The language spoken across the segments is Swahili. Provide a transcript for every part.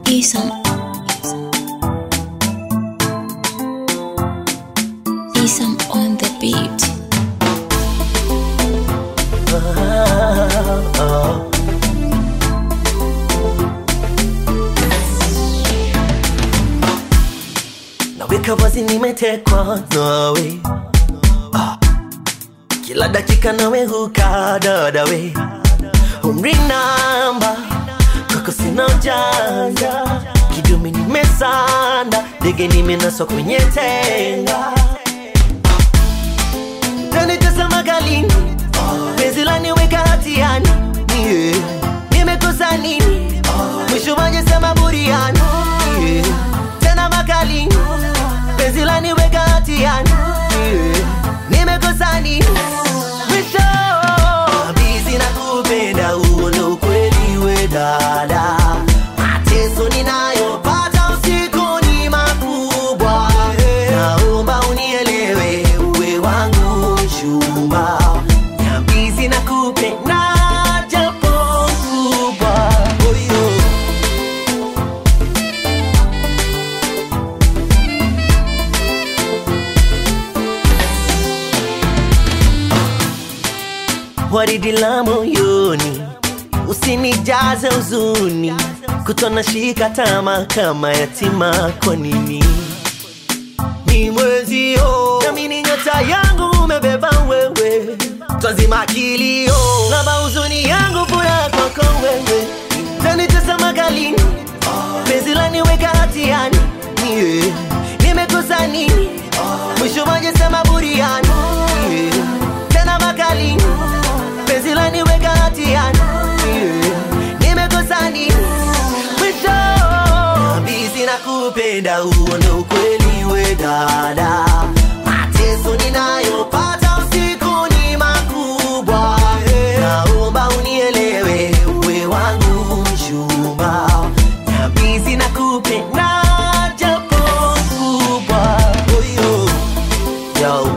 Isam. Isam on the beat. naweka wazi nimetekwa nawe ah. kila dakika nawe huka dadawe umri namba kwako sina ujanja kidume nimesanda ndege nimenaswa kwenye tenga tanitazama galini penzi laniweka hatiani yeah. nimekosa nini mwisho waje sema buriani yeah. tena makalini penzi laniweka hatiani yeah. nimekosa nini mwisho bizi na kupenda uone ukweli we dada mateso ninayopata usiku ni makubwa naomba unielewe uwe wangu mchumba nyambizi na kupenda japo kubwa oyo waridi la moyoni, usinijaze huzuni, kutona shika tama kama yatima. Kwa nini ni mwezio nami ni nyota yangu umebeba wewe, twazima kilio laba huzuni yangu furaha kwako wewe, tanitazama galini, penzi laniweka hatiani yeah. nimekosa nini mwisho waje sema buriani yeah. tena makalini penzi laniweka hatiani yeah. nimekosa nini mwisho bizi na kupenda uone ukweli we dada mateso ninayopata usiku ni makubwa naomba unielewe uwe wangu mchumba nabizi na kupenda japo kubwa oyo yo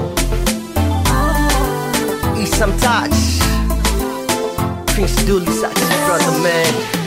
Isam Touch Prince Dooley, such a brother man